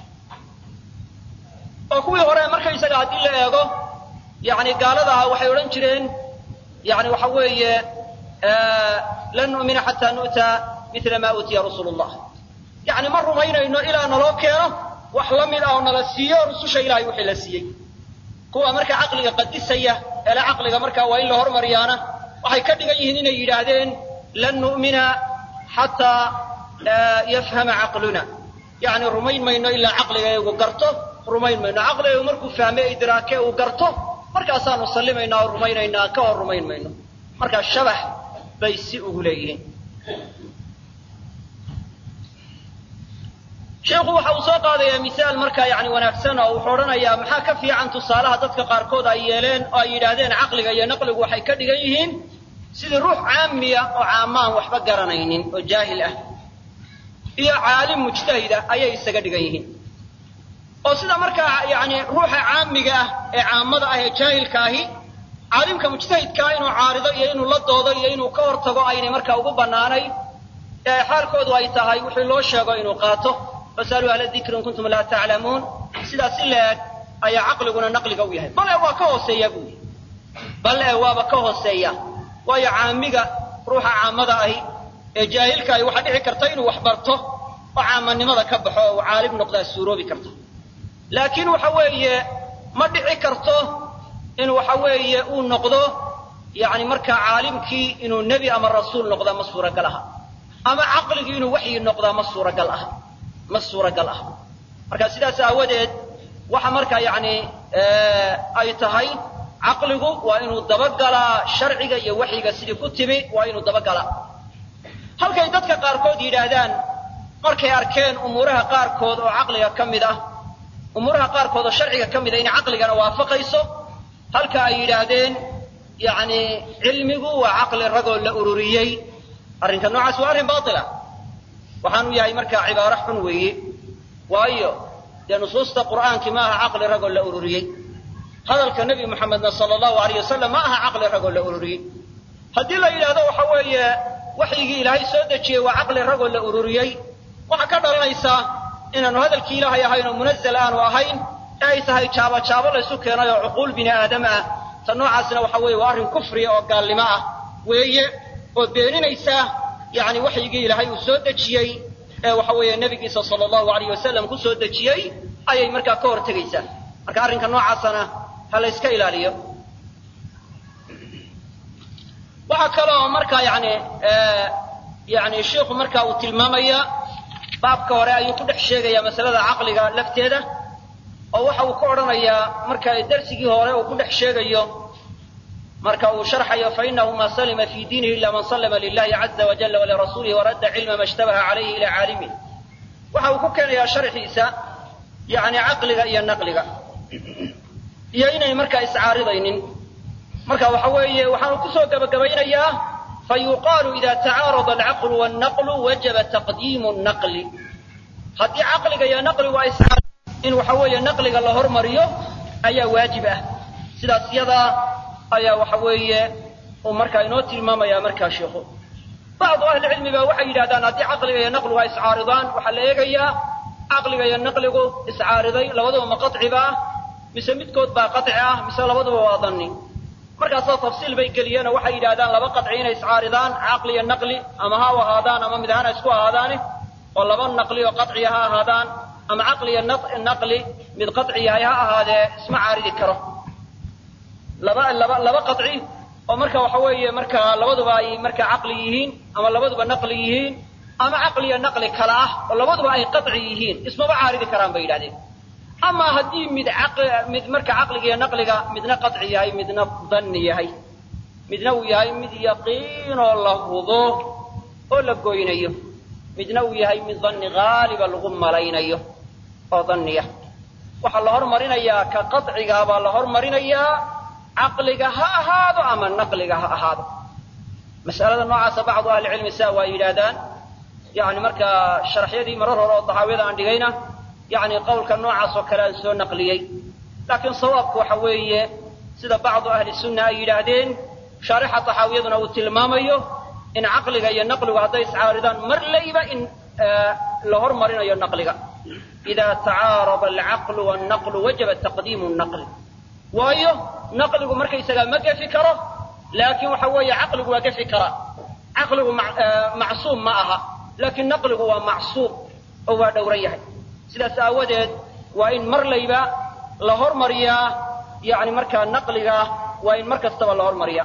Speaker 1: oo kuwii hore markaysaga haddii la eego yani gaalada ah waxay odhan jireen yani waxa weeye lan nu'mina xataa nu'ta mila ma uutiya rasuulu llah yani ma rumaynayno ilaa naloo keeno wax la mid ah oo nala siiyo rususha ilahay wixii la siiyey kuwa markaa caqliga qadisaya eele caqliga markaa waa in la hormariyaana waxay ka dhigan yihiin inay yidhaahdeen lan nu'mina xataa yafhama caqluna yani rumayn mayno ilaa caqligaygu garto rumayn mayno caqligaygu markuu fahme idraake uu garto markaasaanu sallimaynaa oo rumaynaynaa ka hor rumayn mayno markaa shabax bay si ugu leeyihiin sheikhu waxa uu soo qaadayaa misaal markaa yani wanaagsan oo wuxuu odhanayaa maxaa ka fiican tusaalaha dadka qaarkood ay yeeleen oo ay yidhaahdeen caqliga iyo naqligu waxay ka dhigan yihiin sidii ruux caamiya oo caamaan waxba garanaynin oo jaahil ah iyo caalim mujtahida ayay isaga dhigan yihiin oo sida markaa yani ruuxa caamiga ah ee caamada ah ee jaahilka ahi caalimka mujtahidkaa inuu caarido iyo inuu la doodo iyo inuu ka hortago aynay markaa ugu bannaanay ee xaalkoodu ay tahay wixii loo sheego inuu qaato fasaluu ahla dikri in kuntum laa taclamuun sidaas si la-eg ayaa caqliguna naqliga u yahay bal e waa ka hooseeya buu yihi bal e waaba ka hooseeya waayo caamiga ruuxa caamada ahi ee jaahilka ahi waxaa dhici karta inuu wax barto oo caamanimada ka baxo oo uu caalim noqdaa suuroobi karta laakiin waxa weeye ma dhici karto in waxa weeye uu noqdo yani markaa caalimkii inuu nebi ama rasuul noqdaa ma suuragal aha ama caqligii inuu waxyi noqdaa ma suuragal aha ma suuragal ah marka sidaas aawadeed waxa markaa yani ay tahay caqligu waa inuu dabagalaa sharciga iyo waxyiga sidii ku timi waa inuu dabagalaa halkay dadka qaarkood yidhaahdaan markay arkeen umuuraha qaarkood oo caqliga ka mid ah umuuraha qaarkood oo sharciga ka mid ah inay caqligana waafaqayso halka ay yidhaahdeen yani cilmigu waa caqli ragoo la ururiyey arrinka noocaas waa arrin baila waxaanu yahay markaa cibaaro xun weeye waayo dee nusuusta qur'aankii ma aha caqli ragoo la ururiyey hadalka nebi moxamedna sala allahu alayh wasalam ma aha caqli ragoo la ururiyey haddii la yidhahdo waxa weeye waxyigii ilaahay soo dejiyey waa caqli ragoo la ururiyey waxaa ka dhalanaysa inaanu hadalkii ilaahay ahayn oo munazal aanu ahayn ee ay tahay jaabo jaabo laysu keenay oo cuquul bini aadam ah ta noocaasna waxa weeye waa arrin kufriya oo gaalnimo ah weeye oo beeninaysa yacni waxyigii ilaahay uu soo dejiyey ee waxa weeye nebigiisa sala allahu alayh wasalam ku soo dejiyey ayay markaa ka hor tegaysaa marka arrinka noocaasana ha la yska ilaaliyo waxaa kaloo markaa yani yani sheikhu marka uu tilmaamaya baabka hore ayuu ku dhex sheegaya masalada caqliga lafteeda oo waxa uu ka odhanayaa marka darsigii hore uu ku dhex sheegayo marka uu sharxayo fainahu ma salima fi diinihi ila man salama lilahi caza wajala walirasuulihi waradda cilma ma ishtabaha calayhi ila caalimihi waxa uu ku keenayaa sharxiisa yani caqliga iyo naqliga iyo inay markaa iscaaridaynin marka waxa weeye waxaanu kusoo gabagabaynayaa fayuqaalu ida tacaarada alcaqlu wannaqlu wajaba taqdiimu naqli haddii caqliga iyo naqligu ay iscaar in waxa weeye naqliga la hormariyo ayaa waajib ah sidaas yadaa ayaa waxa weeye uu markaa inoo tilmaamaya markaa sheikhu bacdu ahlicilmi ba waxay yidhahdaan haddii caqliga iyo naqligu ay iscaaridaan waxaa la eegayaa caqliga iyo naqligu iscaariday labaduba ma qaciba ah mise midkood baa qaci ah mise labaduba waa danni markaasoo tafsiil bay geliyeenoo waxay yidhahdaan laba qaci inay iscaaridaan caqli iyo naqli ama ha u ahaadaan ama mid ahaan ha isku ahaadaane oo laba naqli oo qaciya ha ahaadaan ama caqli iyo naqli mid qaci yahay ha ahaadee isma caaridi karo laba laba laba qaci oo marka waxa weeye marka labaduba ay marka caqli yihiin ama labaduba naqli yihiin ama caqli iyo naqli kala ah oo labaduba ay qaci yihiin ismaba caaridi karaan bay yidhahdeen ama haddii mid mid marka caqliga iyo naqliga midna qaci yahay midna danni yahay midna uu yahay mid yaqiinoo la hubo oo la goynayo midna uu yahay mid danni haaliba lagu malaynayo oo danniya waxaa la hormarinayaa ka qacigaa baa la hormarinayaa caqliga ha ahaado ama naqliga ha ahaado mas'alada noocaasa bacdu ahlicilmi saa waa yidhaahdaan yani markaa sharaxyadii marar hore oo daxaawiyada aan dhigayna yani qawlka noocaas oo kale aan soo naqliyey laakiin sawaabku waxa weeye sida bacdu ahli sunna ay yidhaahdeen shaarixa taxaawiyaduna uu tilmaamayo in caqliga iyo naqligu hadday iscaaridaan mar layba in la hormarinayo naqliga ida tacaarada alcaqlu wannaqlu wajaba taqdiimu naqli waayo naqligu markaysagaa ma gefi karo laakiin waxa weeye caqligu waa gefi karaa caqligu macsuum ma aha laakiin naqligu waa macsuum oo waa dhowran yahay sidaas aawadeed waa in mar layba la hormariyaa yani markaa naqliga waa in mar kastaba la hormariyaa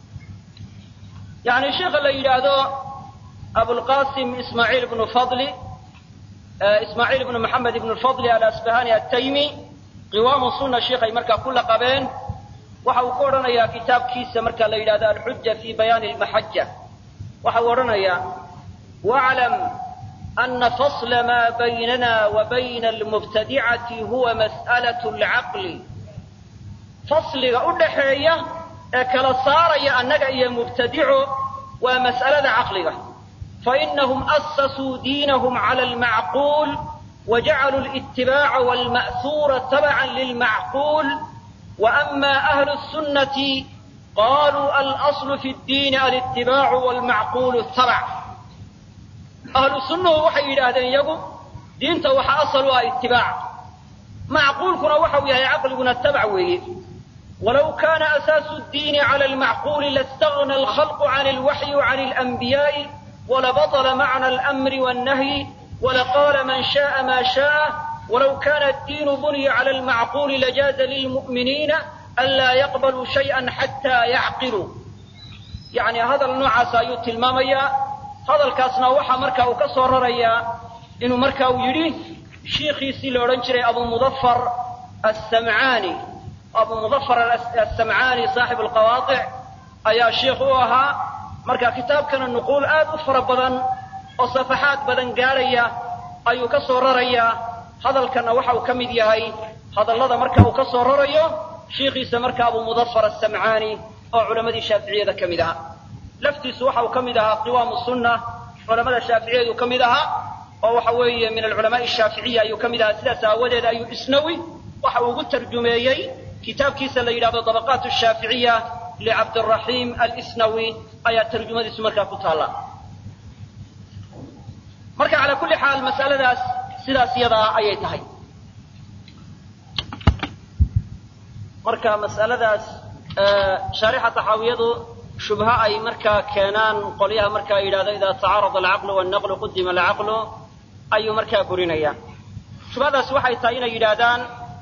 Speaker 1: yani sheikha la yidhaahdo abulqasim ismaaciil ibnu fadli ismaaciil ibnu maxamed ibnu fadli alasbahani ataymi qiwaamu sunna sheikhay markaa ku laqabeen waxa uu ku odhanayaa kitaabkiisa marka la yidhahdo alxuja fi bayaani lmaxaja waxa uu odhanayaa waclam ana fasla ma baynana wa bayna almubtadicati huwa mas'alat alcaqli fasliga u dhaxeeya ee kala saaraya annaga iyo mubtadico waa mas'alada caqliga fainahum asasuu diinahum cala almacquul wajacaluu litibaaca walma'huura tabacan lilmacquul waama ahlu sunnati qaluu alaslu fi ddiini alitibaacu walmacquulu tabac ahlu sunnuhu waxay yidhaahdeen iyagu diinta waxa asal u ah itibaac macquulkuna waxau yahay caqliguna tabac weeye walow kana asaasu ddiini cala almacquuli laاstagna alkhalqu can alwaxyi وcan alanbiyaءi walabaطla macna alamri wاnnahyi walaqaala man shaءa ma shaءa walow kana addiinu buniya cala almacquuli lajaaza lilmu'miniina anlaa yaqbaluu shayئa xataa yacqiluu yani hadal noocaas ayuu tilmaamayaa hadalkaasna waxaa marka uu ka soo rarayaa inuu marka uu yidhi shiikhiisii la odhan jiray abu mudafar asamcaani abu mudafar asamcaani saaxibu alqawaadic ayaa sheikh u ahaa marka kitaabkana nuquul aad u fara badan oo safaxaad badan gaadhaya ayuu ka soo rarayaa hadalkana waxa uu ka mid yahay hadallada marka uu ka soo rarayo shiikhiisa marka abu mudafar asamcaani oo culammadii shaaficiyada ka mid ahaa laftiisu waxa uu ka mid ahaa qiwaamu sunna culamada shaaficiyadu ka mid ahaa oo waxa weeye min alculamaai ashaaficiya ayuu ka mid ahaa sidaas aawadeed ayuu isnawi waxa uu ugu tarjumeeyey kitaabkiisa la yidhahdo dabaqaat shaaficiya licabdiraxiim alisnawi ayaa tarjumadiisu markaa ku taalla marka calaa kulli xaal mas'aladaas sidaas yadaa ayay tahay marka mas'aladaas shaarixa taxaawiyadu shubha ay markaa keenaan qolyaha markaa yidhahdo idaa tacaarada alcaqlu wannaqlu qudima alcaqlu ayuu markaa burinaya shubhadaas waxay tahay inay yidhaahdaan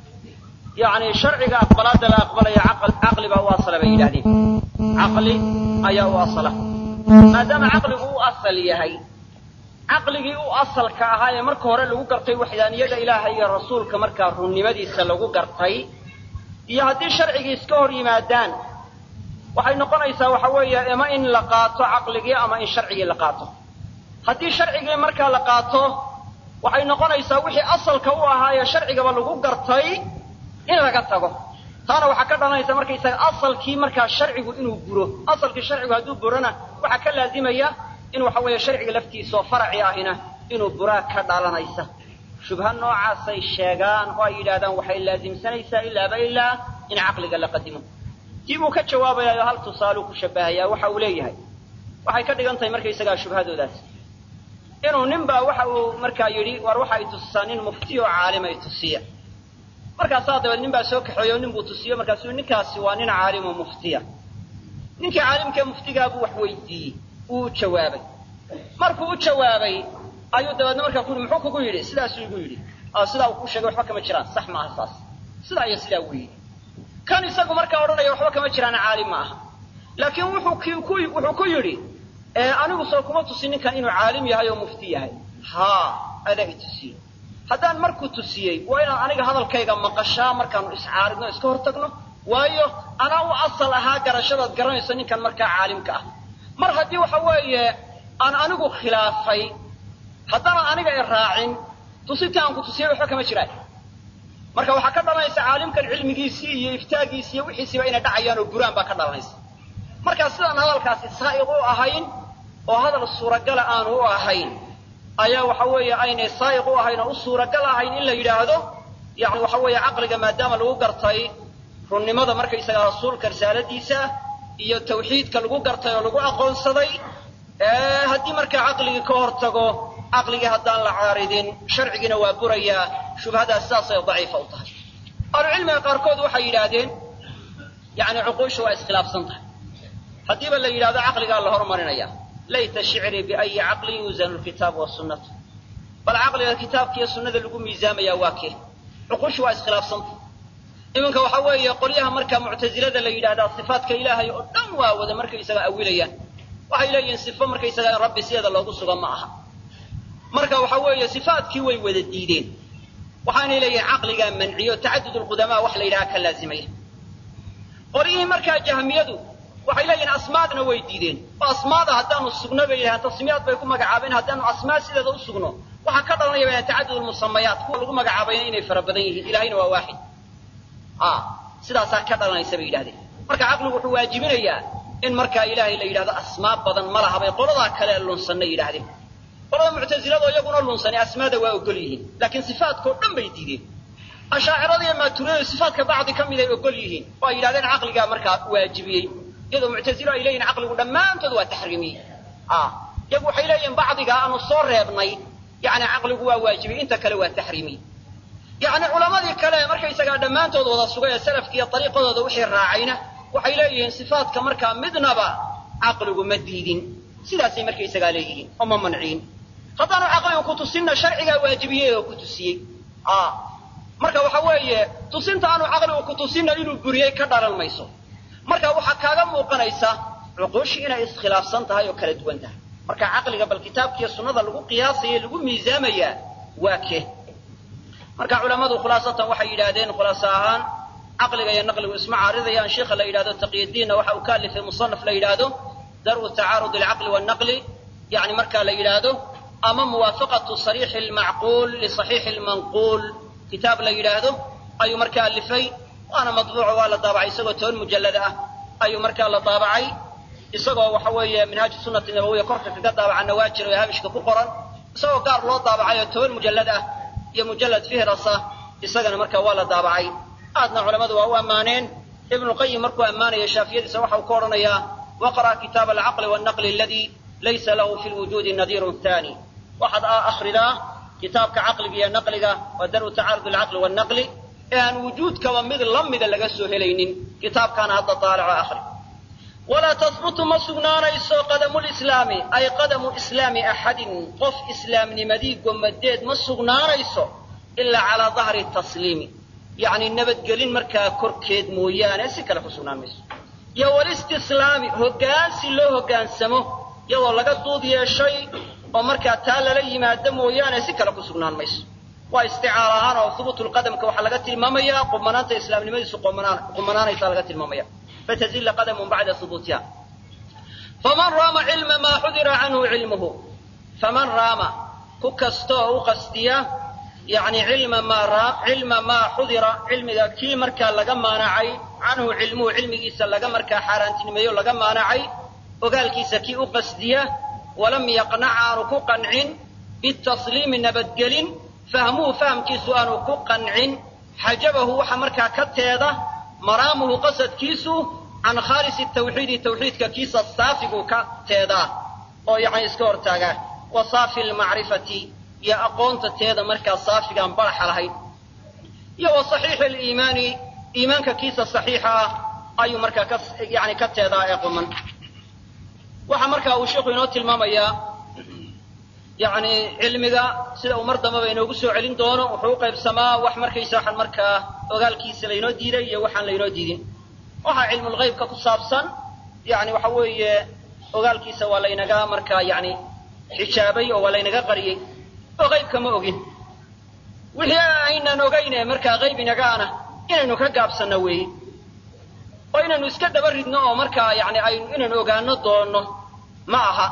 Speaker 1: yani sharciga aqbalaadda la aqbalaya caqli baa u asala bay yidhahdeen caqli ayaa u asala maadaama caqligu u asal yahay caqligii u asalka ahaa ee marka hore lagu gartay waxdaaniyada ilaahay iyo rasuulka markaa runnimadiisa lagu gartay iyo haddii sharcigii iska hor yimaadaan waxay noqonaysaa waxa weeye ama in la qaato caqligii ama in sharcigii la qaato haddii sharcigii markaa la qaato waxay noqonaysaa wixii asalka u ahaa ee sharcigaba lagu gartay in laga tago taana waxaa ka dhalanaysa markaysaga asalkii markaa sharcigu inuu buro asalkii sharcigu hadduu burona waxaa ka laazimaya in waxa weeye sharciga laftiisaoo faraci ahina inuu buraa ka dhalanaysa shubha noocaasay sheegaan oo ay yidhahdaan waxay laazimsanaysaa ilaaba ilaa in caqliga la qadimo dib uu ka jawaabayayo hal tusaaluu ku shabahayaa waxa uu leeyahay waxay ka dhigan tahay markaysagaa shubhadoodaas inuu nin baa waxa uu markaa yidhi war waxa ay tusisaa nin mufti oo caalima ay tusiya markaasaa dabeed nin baa soo kaxeeyo nin buu tusiyo markaasuu ninkaasi waa nin caalim oo muftiya ninkii caalimkee muftigaabuu wax weydiiyey wuu u jawaabay markuu u jawaabay ayuu dabeedna markaa ku yidhi muxuu kugu yidhi sidaasuu igu yidhi sidaa uu ku sheegay waxba kama jiraan sax maaha saas sidaa iyo sidaa wuu yidhi kan isagu markaa odhanaya waxba kama jiraan caalim ma aha laakiin wuxuu wuxuu ku yidhi anigu soo kuma tusin ninkan inuu caalim yahay oo mufti yahay haa adaa i tusiye haddaan markuu tusiyey waa inaan aniga hadalkayga maqashaa markaanu iscaaridno iska hor tagno waayo anaa u asal ahaa garashadaad garanayso ninkan markaa caalimka ah mar haddii waxa weeye aan anigu khilaafay haddaanan aniga i raacin tusintii aan ku tusiyey waxba kama jiraan marka waxaa ka dhalanaysa caalimkan cilmigiisii iyo iftaagiisi iyo wixiisiiba inay dhacayaan oo buraan baa ka dhalanaysa markaa sidaan hadalkaasi saa'iq u ahayn oo hadal suuragala aanu u ahayn ayaa waxa weeye aynay saa'iq u ahayn oo u suuragal ahayn in la yidhaahdo yani waxa weeye caqliga maadaama lagu gartay runnimada markaysaga rasuulka risaaladiisa iyo tawxiidka lagu gartay oo lagu aqoonsaday haddii markaa caqligii ka hor tago caqligii haddaan la caaridin sharcigiina waa burayaa shubhadaas saasay daciifa u tahay ahlucilmiga qaarkood waxay yidhaahdeen yani cuquusha waa iskhilaafsan tahay haddiiba la yidhahdo caqligaa la hormarinaya layta shicrii biayi caqlin yuusanu lkitaabu wasunnatu bal caqliga kitaabka iyo sunnada lagu miisaamayaa waa kee cuquusha waa iskhilaafsanta iminka waxa weeye qolyaha marka muctasilada la yidhahdaa sifaatka ilaahay oo dhan waa wada markaysaga awilayaan waxay leeyihiin sifo markaysaga in rabbi sideeda loogu suga ma aha marka waxa weeye sifaatkii way wada diideen waxaanay leeyihiin caqligaa manciyo tacadud lqudamaa wax la yidhaha ka laazimaya qolyihii markaa jahmiyadu waxay leeyihiin asmaadna way diideen oo asmaada haddaanu sugno bay yidhahaan tasmiyaad bay ku magacaabeen haddaanu asmaa sideeda u sugno waxaa ka dhalanaya ba tacadud lmusamayaat kuwa lagu magacaabayna inay fara badan yihiin ilahayna waa waaxid sidaasaa ka dhalanaysa bay yidhahdeen marka caqligu wuxuu waajibinayaa in markaa ilaahay la yidhahdo asmaa badan ma laha bay qoladaa kale lunsanna yidhahdeen qolada muctasilado iyaguna lunsanay asmaada waa ogol yihiin laakiin sifaadkao dhan bay diideen ashaacirada iyo maaturiyadu sifaatka bacdi ka mid ay ogol yihiin oo ay yidhahdeen caqligaa markaa waajibiyey iyadoo muctasilo ay leeyihin caqligu dhammaantood waa taxriimiyey iyagu waxay leeyihiin bacdigaa aanu soo reebnay yani caqligu waa waajibiyey inta kale waa taxriimiyey yani culamadii kale markaysagaa dhammaantood wada sugay ee salafki iyo ariiqadooda wixii raacayna waxay leeyihiin sifaatka markaa midnaba caqligu ma diidin sidaasay markaysagaa leeyihiin oo ma manciin haddaanu caqligu ku tusinna sharcigaa waajibiyey oo ku tusiyey marka waxa weeye tusinta aanu caqligu ku tusinna inuu buriyey ka dhalan mayso marka waxaa kaaga muuqanaysa cuquushii inay iskhilaafsan tahay oo kala duwan tahay marka caqliga bal kitaabkiiyo sunnada lagu qiyaasaya lagu miisaamayaa waa kee marka culammadu khulaasatan waxay yidhaahdeen khulaaso ahaan caqliga iyo naqligu isma caaridayaan sheikha la yidhahdo taqiyadiinna waxa uu ka alifay musanaf la yidhaahdo dar'u tacaarud alcaqli wannaqli yani marka la yidhaahdo ama muwaafaqatu sariixi almacquul lisaxiixi almanquul kitaab la yidhaahdo ayuu marka alifay waana madbuuco waa la daabacay isagoo toban mujallad ah ayuu markaa la daabacay isagoo waxa weeye minhaaju sunnati nabawiya korka kaga daabacanna waa jira oo habishka ku qoran isagoo gaar loo daabacay oo toban mujallad ah iyo mujallad fihrasa isagana marka waa la daabacay aadna culammadu waa u ammaaneen ibnuqayim markuu ammaanaya shaafiyadiisa waxa uu ka odhanayaa waqra' kitaaba alcaqli wannaqli aladii laysa lahu fi lwujuudi nadiirun thani waxaad akhridaa kitaabka caqliga iyo naqliga waa daru tacaarud alcaqli wannaqli ee aan wujuudkaba mid la mida laga soo helaynin kitaabkaana hadda daalaco akhri walaa tahbutu ma sugnaanayso qadamu lislaami ay qadamu islaami axadin qof islaamnimadii gomadeed ma sugnaanayso ilaa calaa dahri tasliimi yacni nabadgelin markaa korkeed mooyaane si kale ku sugnaan mayso iyo walistislaami hoggaansi loo hoggaansamo iyadoo laga duud yeeshay oo markaa taa lala yimaado mooyaane si kale ku sugnaan mayso waa isticaar ahaan oo hubuutulqadamka waxaa laga tilmaamayaa qumanaanta islaamnimadiisu qumanaanaysaa laga tilmaamaya fatazilla qadamun bacda hubuutiha faman raama cilma maa xudira canhu cilmuhu faman raama ku kasta oo u qastiya yani cilma maa cilma maa xudira cilmiga kii markaa laga maanacay canhu cilmuhu cilmigiisa laga markaa xaaraantinimeeyo laga maanacay ogaalkiisa kii u qasdiya walam yaqnac aanu ku qancin bitasliimi nabadgelin fahmuhu fahamkiisu aanu ku qancin xajabahu waxa markaa ka teeda maraamuhu qasadkiisu can khaalisi tawxiidi tawxiidka kiisa saafiguu ka teedaa oo yani iska hortaagaa wa saafi lmacrifati iyo aqoonta teeda markaa saafigaan baraxa lahayn iyo wa saxiixi aliimaani iimaanka kiisa saxiixa ah ayuu markaa ka yani ka teedaa ee quman waxaa markaa uu sheikhu inoo tilmaamayaa yani cilmiga sida uu mar dambaba inoogu soo celin doono wuxuu u qaybsamaa wax markaysa waxaan markaa ogaalkiisa laynoo diiday iyo waxaan laynoo diidin waxaa cilmulghaybka ku saabsan yani waxa weeye ogaalkiisa waa laynaga markaa yani xijaabay oo waa laynaga qariyey oo qaybka ma ogin wixii aynan ogayne markaa qayb inagaana inaynu ka gaabsanno weeye oo inaynu iska daba ridno oo markaa yani aynu inaynu ogaano doonno ma aha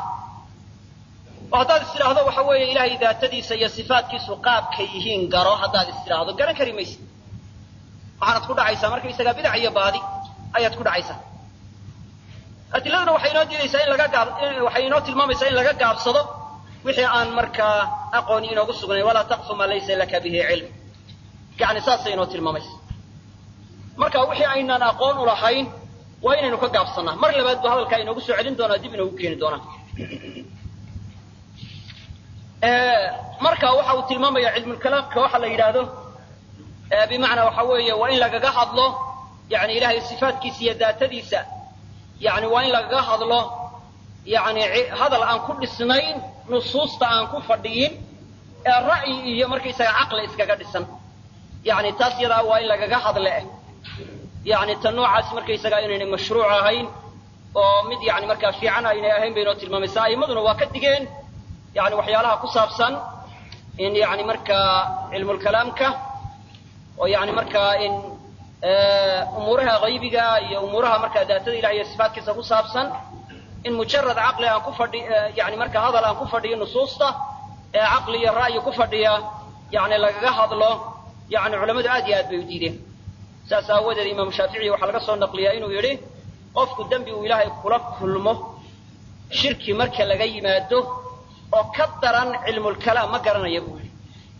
Speaker 1: oo haddaad is tidhaahdo waxa weeye ilaahay daatadiisa iyo sifaatkiisu qaabkay yihiin garo haddaad is tidhaahdo garan kari maysid waxaanad ku dhacaysaa markaysagaa bidac iyo baadi ayaad ku dhacaysaa adiladuna waxay inoo diidaysaa in laga gaab waxay inoo tilmaamaysaa in laga gaabsado wixii aan markaa aqooni inoogu sugnayn walaa taqfu maa laysa laka bihi cilm yani saasay inoo tilmaamaysa marka wixii aynaan aqoon u lahayn waa inaynu ka gaabsannaa mar labaad buu hadalkaa inoogu soo celin doonaa dib inoogu keeni doonaa marka waxa uu tilmaamaya cilmulkalaamka waxa la yidhaahdo bimacnaa waxa weeye waa in lagaga hadlo yani ilahay sifaatkiisa iyo daatadiisa yani waa in lagaga hadlo yani hadal aan ku dhisnayn nusuusta aan ku fadhiyin ee ra'yi iyo markaysaga caqli iskaga dhisan yani taas yadaa waa in lagaga hadle yani ta noocaas markaysaga inaynay mashruuc ahayn oo mid yani markaa fiican aynay ahayn bay inoo tilmaamaysaa a'immaduna waa ka digeen yani waxyaalaha ku saabsan in yani markaa cilmulkalaamka oo yani markaa in umuuraha haybiga iyo umuuraha markaa daatada ilah iyo sifaatkiisa ku saabsan in mujarad caqli aan ku fadhi yani marka hadal aan ku fadhiyo nusuusta ee caqli iyo ra'yi ku fadhiya yani lagaga hadlo yani culammadu aad iyo aad bay u diideen saas aawadeed imaamu shaafici waxaa laga soo naqliyaa inuu yidhi qofku dembi uu ilaahay kula kulmo shirki marka laga yimaado oo ka daran cilmulkalaam ma garanaya buu yidhi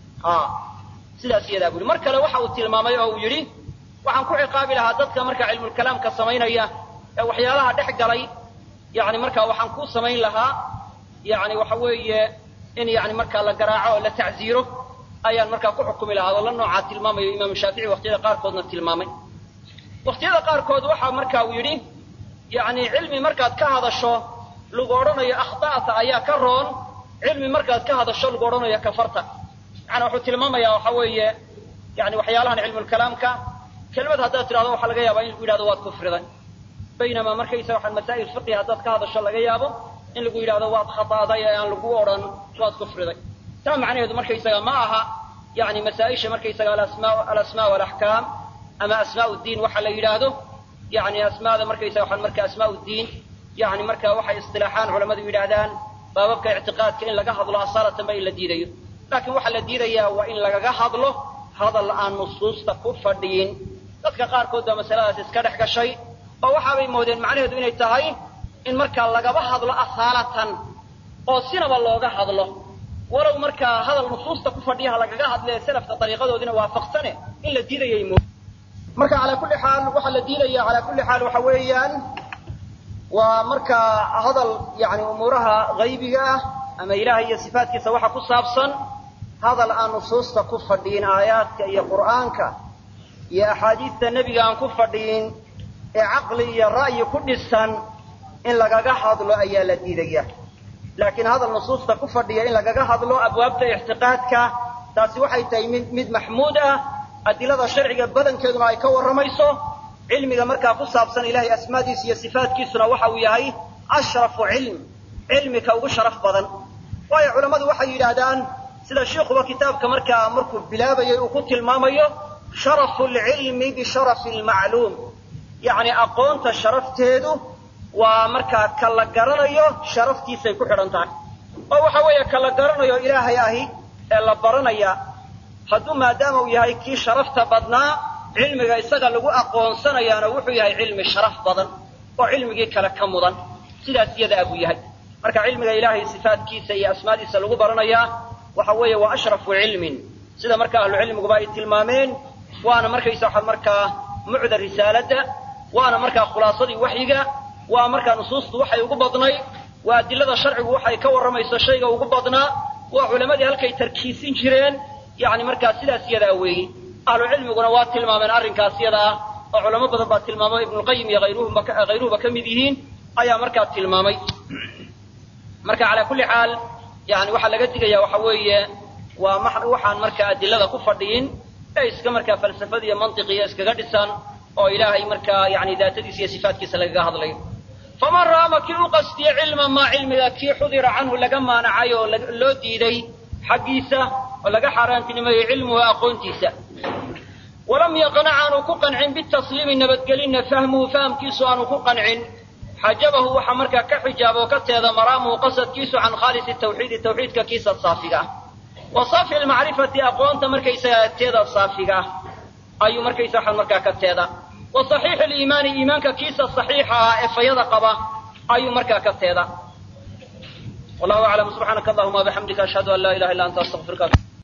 Speaker 1: sidaas iyadaa bu yidhi mar kale waxa uu tilmaamay oo uu yidhi waxaan ku ciqaabi lahaa dadka marka cilmulkalaamka samaynaya ee waxyaalaha dhex galay yani markaa waxaan ku samayn lahaa yani waxa weeye in yani markaa la garaaco oo la tacziiro ayaan markaa ku xukumi lahaa oo la noocaa tilmaamayo imaamu shaafici waqtiyada qaarkoodna tilmaamay waqtiyada qaarkood waxa marka uu yidhi yani cilmi markaad ka hadasho lagu odhanayo akhta'ta ayaa ka roon cilmi markaad ka hadasho lagu odhanayo kafarta yani wuxuu tilmaamayaa waxa weeye yani waxyaalahan cilmulkalaamka kelmad haddaad tidhahdo waxaa laga yaabaa in lagu yidhahdo waad kufriday baynamaa markaysa waxaan masaa'il fiqi haddaad ka hadasho laga yaabo in lagu yidhahdo waad khata'day ee aan lagu odhan waad kufriday taa macnaheedu markaysaga ma aha yani masaa-isha markaysaga alasmaa walaxkaam ama asmaa diin waxa la yidhaahdo yani asmaada markaysaga waxaan marka asmaa diin yani marka waxay istilaaxaan culammadu yidhaahdaan baababka ictiqaadka in laga hadlo asaalatan ba in la diidayo laakiin waxaa la diidayaa waa in lagaga hadlo hadal aan nusuusta ku fadhiyin dadka qaarkood baa masaladaas iska dhex gashay oo waxaabay moodeen macnaheedu inay tahay in markaa lagaba hadlo asaalatan oo sinaba looga hadlo walow markaa hadal nusuusta ku fadhiyaha lagaga hadlee salafka dariiqadoodina waafaqsane in la diidayay mo marka calaa kulli xaal waxaa la diidaya calaa kulli xaal waxa weeyaan waa markaa hadal yani umuuraha haybiga ah ama ilaahay iyo sifaatkiisa waxa ku saabsan hadal aan nusuusta ku fadhiin aayaadka iyo qur'aanka iyo axaadiista nebiga aan ku fadhiin ee caqli iyo ra'yi ku dhisan in lagaga hadlo ayaa la diidaya laakiin hadal nusuusta ku fadhiya in lagaga hadlo abwaabta ictiqaadka taasi waxay tahay mid mid maxmuud ah adilada sharciga badankeeduna ay ka warramayso cilmiga markaa ku saabsan ilahay asmaadiisa iyo sifaatkiisuna waxa uu yahay ashrafu cilm cilmika ugu sharaf badan waayo culammadu waxay yidhaahdaan sida shiikuba kitaabka markaa markuu bilaabayay uu ku tilmaamayo sharafu lcilmi bisharafi lmacluum yacni aqoonta sharafteedu waa markaa ka la garanayo sharaftiisay ku xidhan tahay oo waxa weeye ka la garanayo ilaahay ahi ee la baranaya hadduu maadaama uu yahay kii sharafta badnaa cilmiga isaga lagu aqoonsanayaana wuxuu yahay cilmi sharaf badan oo cilmigii kale ka mudan sidaas iyada abuu yahay marka cilmiga ilaahay sifaatkiisa iyo asmaadiisa lagu baranayaa waxa weeye waa ashrafu cilmin sida marka ahlucilmiguba ay tilmaameen waana markaysa waxa markaa mucda risaaladda waana markaa khulaasadii waxyiga waa markaa nusuustu waxay ugu badnayd waa adilada sharcigu waxay ka warramayso shayga ugu badnaa waa culammadii halkay tarkiisin jireen yani markaa sidaas iyadaa weeyi ahlu cilmiguna waa tilmaameen arrinkaas yada ah oo culamo badan baa tilmaamay ibnulqayim iyo hayruhuba ka mid yihiin ayaa markaa tilmaamay marka calaa kulli xaal yani waxaa laga digaya waxa weeye waa waxaan markaa adilada ku fadhiyin ee iska markaa falsafada iyo mantiqiya iskaga dhisan oo ilaahay markaa yani daatadiisa iyo sifaatkiisa lagaga hadlayo faman raama kii u qastiye cilman maa cilmiga kii xudira canhu laga maanacay oo loo diiday xaggiisa oo laga xaaraantinimeeyey cilmuhu aqoontiisa walam yaqnac aanu ku qancin bitasliimi nabadgelinna fahmuhu fahamkiisu aanu ku qancin xajabahu waxaa markaa ka xijaaba oo ka teeda maraamuhu qasadkiisu can khaalisi tawxiidi tawxiidka kiisa saafiga ah wa saafi lmacrifati aqoonta markaysaga teeda saafiga ah ayuu markaysa waxaan markaa ka teeda wa saxiixi liimaani iimaanka kiisa saxiixa ah ee fayada qaba ayuu markaa ka teeda wallahu aclam subxaanaka allahuma wabixamdika ashhadu an laa ilaha illa anta astaqfiruka